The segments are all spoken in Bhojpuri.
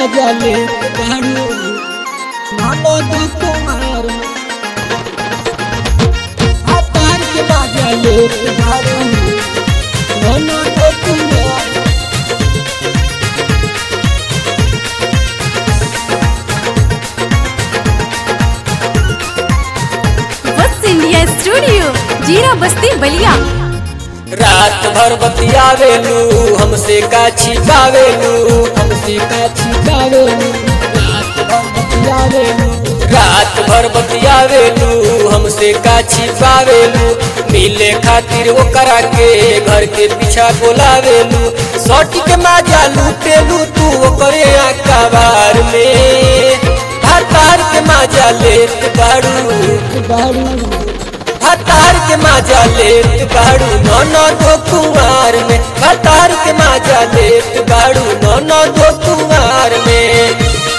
मजा ले बारू नानो दो कुमार भातार के मजा ले बारू नानो दो कुमार वत्स इंडिया स्टूडियो जीरा बस्ती बलिया रात भर बतियावेलू हमसे का छिपावेलू हमसे का छिपावेलू रात भर बतियावेलू रात भर बतियावेलू हमसे का छिपावेलू मिले खातिर वो करा के घर के पीछा बोलावेलू सटी के माजा लूटेलू तू ओकरे अखबार में भातार के माजा लेत बाड़ू बारू भातार के माजा लेत बाड़ू नौनो दो कुमार में भातार के माजा लेत बाड़ू नौनो दो कुमार में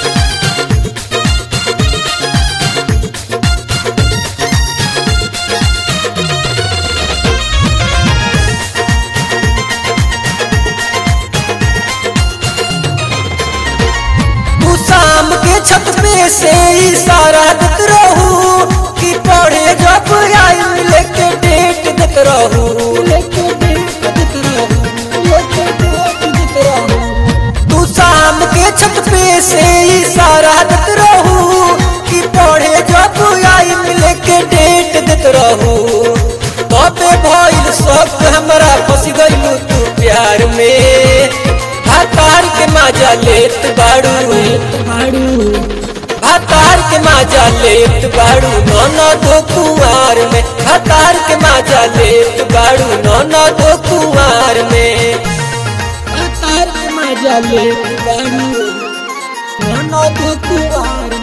तू शाम के छत पे से इशारा देत रहू कि पढ़े जब आई लेके डेट देत रहू लेके देख दिख रहू लेके देख दिख रहू तू शाम के छत पे से इशारा देत रहू कि पढ़े जब आई लेके डेट देत रहू तबे भइल सब हमरा फंस गइलू तू प्यार में भातार के माजा लेत बाड़ू बारू भातार के माजा लेत बाड़ू नौनो दो कुआर में भातार के माजा लेत बाड़ू नौनो दो कुआर में तार के मजा ले बारू नानो दो कुमार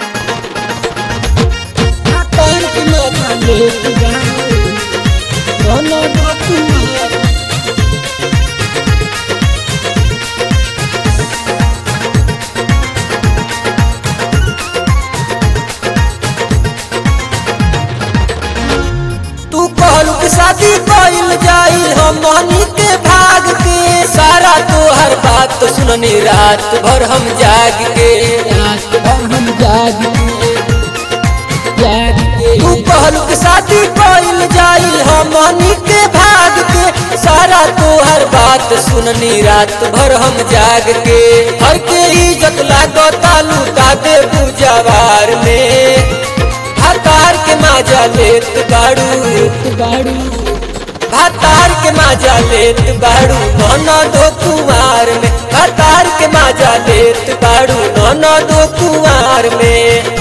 तार के मजा ले बारू नानो दो कुमार तू कहलू कि शादी कइल जाई हमनी के भाग के सारा तोहर बात तो सुननी रात भर हम जाग के रात भर हम जाग के जाग के तू कहलू कि शादी कइल जाई हमनी के भाग के सारा तोहर बात सुननी रात भर हम जाग के हर के इज्जत लागता लूटा दे बुझावार में भातार के माजा लेत बाड़ू बारू भातार के माजा लेत बाड़ू नौनो दो कुमार में भातार के माजा लेत बाड़ू नौनो दो कुमार में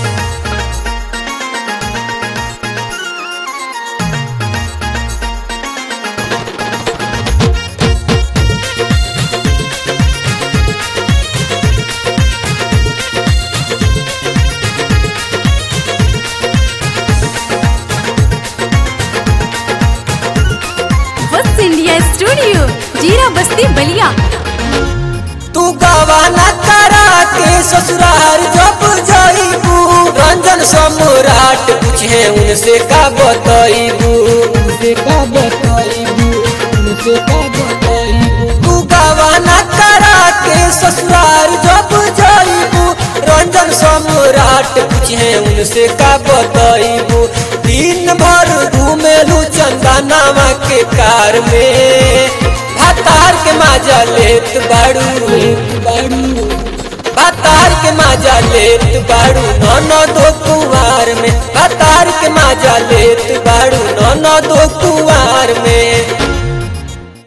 वत्स इंडिया स्टूडियो जीरा बस्ती बलिया तू गवाना करा के ससुराल जब जाइबू रंजन सम्राट पूछे उनसे का बताइबू उनसे का बताइबू उनसे का बताइबू तू गवाना करा के ससुराल जब जाइबू रंजन सम्राट पूछे उनसे का बताइबू दिन भर घूमेलू चंदनामा के कार में भातार के माजा लेत बाड़ू बारू भातार के माजा लेत बाड़ू नौनो दो कुवार में भातार के माजा लेत बाड़ू नौनो दो कुवार में